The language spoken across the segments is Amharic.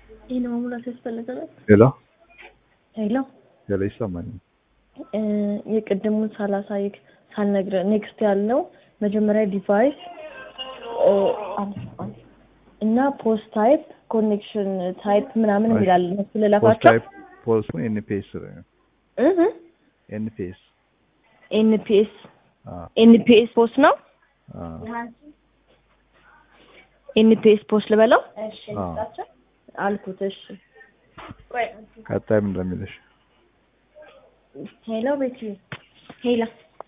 ይህን መሙላት ያስፈልገናል። ሄሎ ሄሎ ሄሎ፣ ይሰማኛል። እ የቅድሙን ሳላሳይክ ሳልነግርህ ኔክስት ያለው መጀመሪያ ዲቫይስ እ አልፏል እና ፖስት ታይፕ ኮኔክሽን ታይፕ ምናምን የሚላል እነሱ ፖስት ልለፋቸው ታይፕ ፖስት ኤንፒኤስ ኤንፒኤስ ኤንፒኤስ ኤንፒኤስ ፖስት ነው። ኤንፒኤስ ፖስት ልበለው አልኩት። እሺ ቀጣይ ምን እንደሚልሽ ሄሎ ቤቲ ሄላ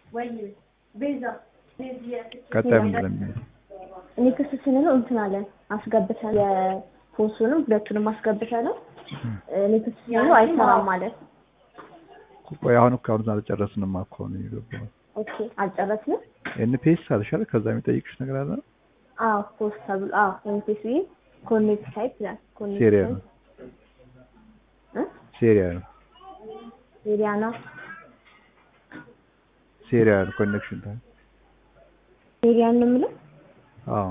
ቀጣይ ምን እንደሚልሽ እኔ ክስ ስንለው እንትን አለን አስገብተን የፖስቱንም ሁለቱንም አስገብተነው እኔ ክስ ስንለው አይሰራም ማለት ቆይ አሁን እኮ አሁን አልጨረስንም እኮ ነው የገባው ኦኬ አልጨረስንም ኤንፒኤስ አልሻለ ከዛ የሚጠይቅሽ ነገር አለ አዎ ፖስት ተብሎ አዎ ኤንፒሲ ኮኔክት ታይፕ ይላል ኮኔክት ሴሪያ ነው እ ሴሪያ ነው ኤሪያ ነው ሴሪያ ነው ኮኔክሽን ታይም ኤሪያ ነው የምለው አዎ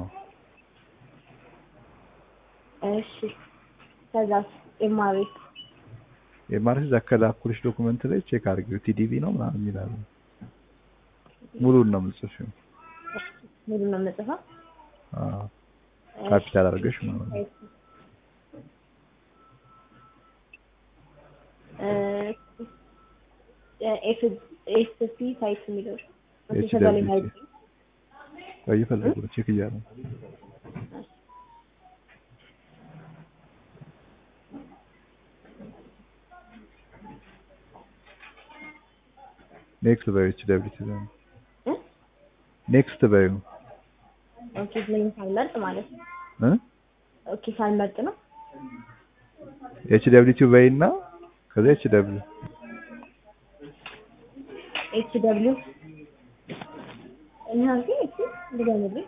እሺ ከዛስ ኤምአርኤ የማርሽ ዘከላኩልሽ ዶኩመንት ላይ ቼክ አድርጊው ቲዲቪ ነው ምናምን ይላል ሙሉን ነው የምጽፊው ሙሉ ነው የምጽፈው አዎ ካፒታል አድርገሽ ማለት ነው ኤስሲ ታይፕ የሚለው ኤች ከዛ ላይ ደብሊው ማየት ቲ ቆይ እየፈለጉ ነው ቼክ እያለ ነው ኔክስት በዩ ኤች ደብሊው ቲ ነው እ? ኔክስት በዩ ኦኬ ስለኝ ሳልመርጥ ማለት ነው እ ኦኬ ሳልመርጥ ነው ኤች ደብሊው ቲ በይ እና ከዛ ኤች ደብሊው ኤች ደብሊው እና ግን እሺ ድገምልኝ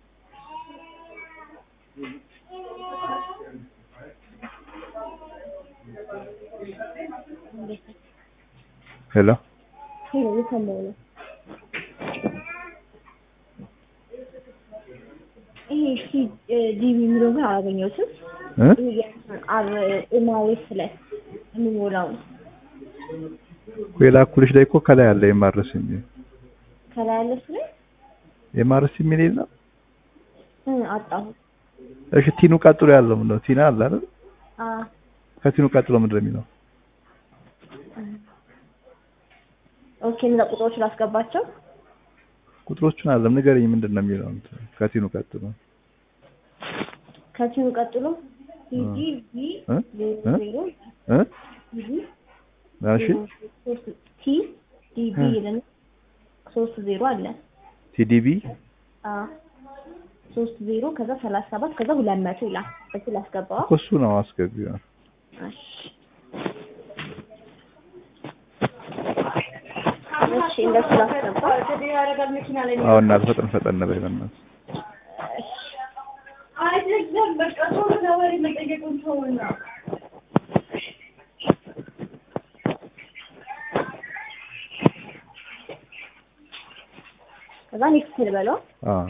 ሄሎ ሄሎ የሰማው ነው ይሄ ሲ ዲቪ የሚለው ግን አላገኘሁትም እ ይሄ አር ኤምአርኤስ ላይ የሚሞላው ነው የላኩልሽ ላይ እኮ ከላይ አለ የማርስ የሚል ከላይ ያለ እሱ ላይ የማርስ የሚል የለም እ አጣሁ እሺ ቲኑ ቀጥሎ ያለው ምንድን ነው ቲና አለ አይደል አ ከቲኑ ቀጥሎ ምንድን ነው የሚለው ኦኬ እነዛ ቁጥሮች ላስገባቸው ቁጥሮቹን አለም ንገረኝ ምንድን ነው የሚለው እንትን ከቲኑ ቀጥሎ ከቲኑ ቀጥሎ ሲዲ ቪ እ? ዜሮ እ? ዜሮ እ ሲዲ እሺ ሶስት ቲ ዲቢ እ። ይለን ሶስት ዜሮ አለ ቲዲቢ አ ሶስት ዜሮ ከዛ ሰላሳ ሰባት ከዛ ሁለት መቶ ይላል እሱ ላስገባዋ እኮ እሱ ነው አስገቢው እሺ እሺ እንደሱ ላስገባ አሁን እናት ፈጠን ፈጠን በይ በእናትህ አይደለም በቃ ሰው ለወሬ መጠየቁን ተውና ከዛ ኔክስት ልበለው አዎ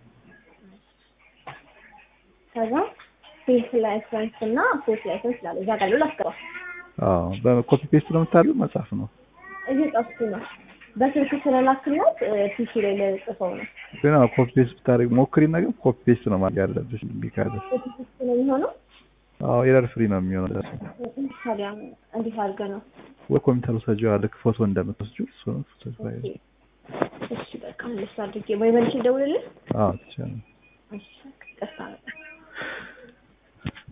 ከዛ ፌስ ላይሰንስ እና ፖስት ላይሰንስ ይላል እዛ ጋር ያለው ላስገባ አዎ በኮፒ ፔስት ነው የምታደርገው መጽሐፍ ነው እየጻፍኩ ነው በስልክ ስለላክላት ፒሲ ላይ ለጽፈው ነው ግን አዎ ኮፒ ፔስት ብታደርግ ሞክሪና ግን ኮፒ ፔስት ነው ማለት ያለብሽ እምቢ ካለ ፒሲ ነው የሚሆነው አዎ ኤረር ፍሪ ነው የሚሆነው ታዲያ እንዴት አድርገህ ነው ወይ ኮምፒውተር ውሰጂው ልክ ፎቶ እንደምትወስጂው እሱ ነው ፎቶ ፋይል እሺ በቃ እንደሱ አድርጌ ወይ መልሼ ልደውልልህ አዎ ትችላለሽ